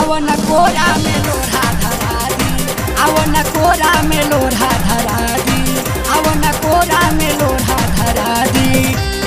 आवो न कोरा में लोढ़ा धरा दी आवो न कोरा में लोढ़ा धरा दी आवो न कोरा में लोढ़ा धरा दी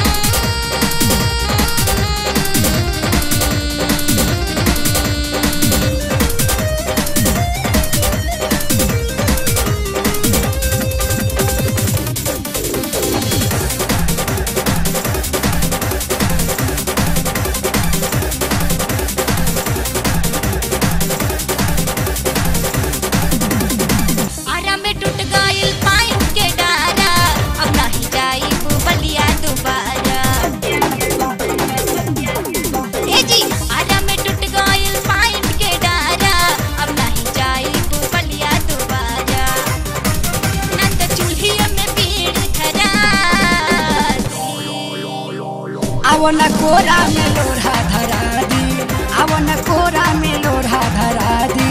आरा में टूट गइल पाइप के डारा अब नाही जाई बलिया दोबारा ए जी आरा में टूट गइल पाइप के डारा अब नाही जाई बलिया दोबारा ना तो चूल्हिया में भीड़ खरा आवो न कोरा में लोढ़ा धरा दी आवो न कोरा में लोढ़ा धरा दी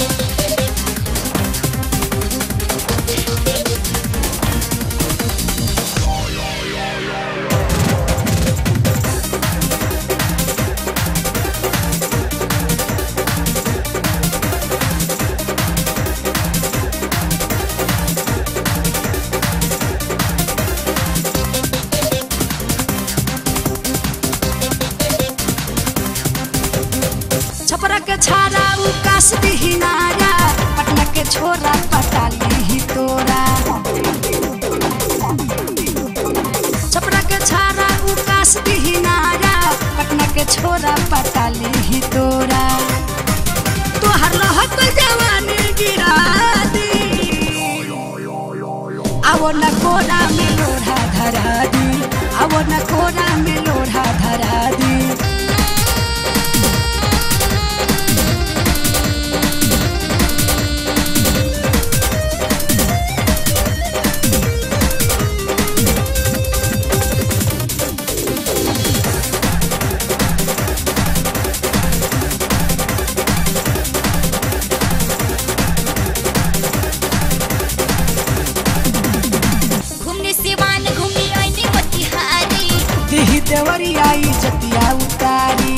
छपरा के छारा उकास दी नारा पटना के छोरा पटाली ही तोरा छपरा के छारा उकास दी नारा पटना के छोरा पटाली ही तोरा तोहर लहक जवानी गिरा दी आवो न कोरा में लोढ़ा धरा दी आवो न कोरा में लोढ़ा धरा दी घूमने सिवान घूमी आईनी मोतिहारी दिही देवरी आई जतिया उतारी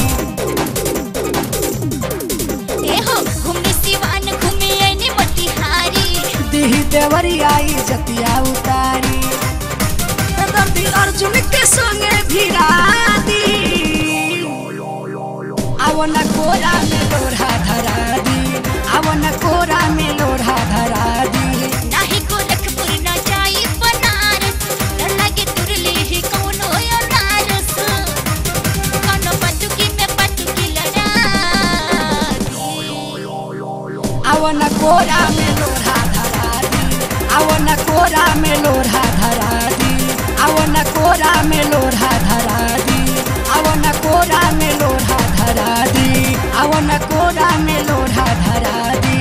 ए हो घूमने सिवान घूमी आईनी मोतिहारी दिही देवरी आई जतिया उतारी दर्दी अर्जुन के संगे भिड़ा दी आवो न कोरा में लोढ़ा धरा दी आवो न कोरा में लोढ़ा धरा दी नाही गोरखपुर न जाई बनारस डर लागे तुरली ही कौनो अनारस कौनो पटुकी में पटुकी लड़ा आवो न कोरा में लोढ़ा धरा दी आवो न कोरा में लोढ़ा धरा दी आवो न कोरा में लोढ़ा धरा दी आवो न कोरा में लोढ़ा धरा दी आवो न कोरा में लोढ़ा धरा दी